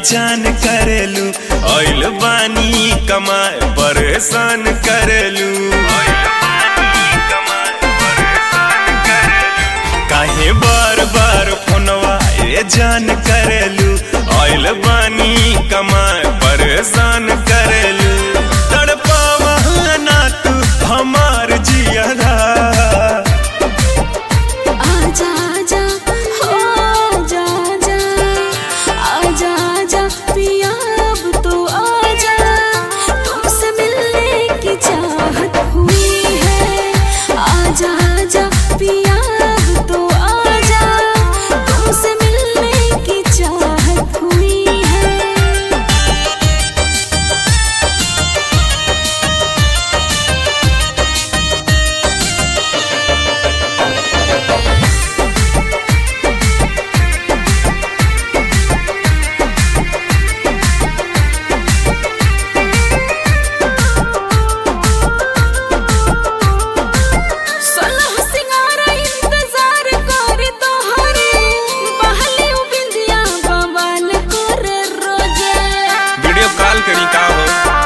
बेचान करेलू ऑयल बानी कमाए परेशान करेलू काहे बार बार फोनवा ए जान करेलू ऑयल बानी कमाए परेशान करेलू तड़पावा ना तू हमार जियरा आजा आजा हो आजा आजा आजा आजा पिया अब तो आजा तुमसे मिलने की चाहत हुई है आजा आजा पिया अब तो आजा तुमसे मिलने की चाहत हुई है सलह सिंगार इंतजार करे तोहरे बहले उ बिंदिया बवाल करे रोजे वीडियो कॉल करी का हो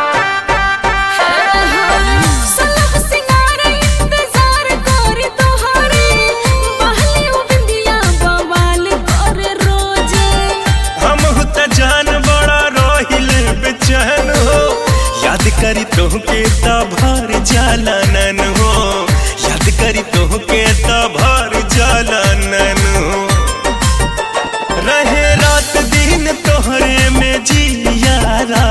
सलह सिंगार इंतजार करे तोहरे बहले उ बिंदिया बवाल करे रोजे हम त जान बड़ा रोहिल बेचैन हो याद करी तोहके त भर जालानन हो याद करी तोहके त भर जालानन हो रहे रात दिन तोहरे में जियारा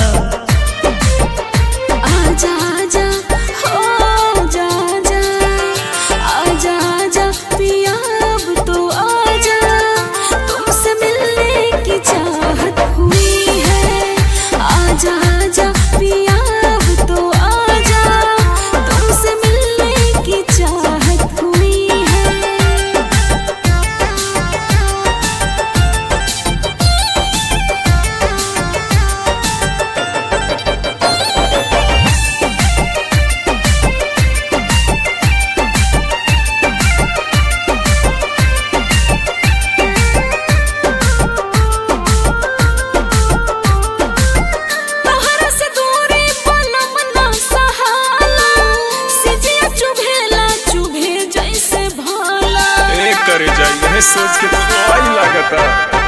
आजा आजा हो आजा आजा आजा आजा पिया अब तो आजा तुमसे मिलने की चाहत हुई है आजा आजा पिया अब तो आजा तुमसे मिलने की चाहत हुई है तोहरा से दूरी पलम ना सहाला सिजिया चुभेला चुभे जैसे भाला एक करे जाइए सोच के तो आई लागता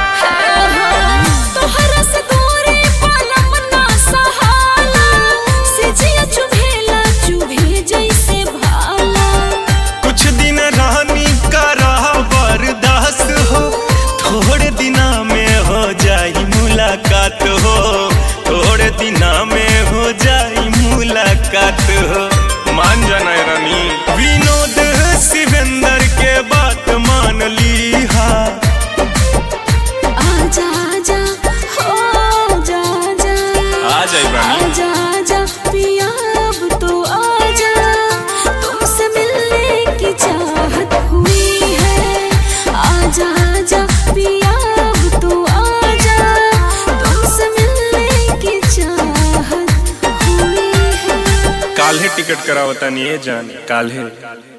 तोहरा से दूरी पलम ना सहाला सिजिया चुभेला चुभे जैसे भाला कुछ दिन रानी का रहा बर्दाश्त हो थोड़े दिना में हो जाई मुलाकात हो थोड़े दिना में हो जाई मुलाकात हो मान जाना है रानी विनोद शिवेंद्र के बात मान ली हा आजा आजा हो आजा आजा आ जाई रानी आजा आजा पिया अब तो आजा तुमसे मिलने की चाहत हुई है आजा आजा पिया अब तो आजा तुमसे मिलने की चाहत हुई है काल्हे टिकट करावता नहीं है जान काल्हे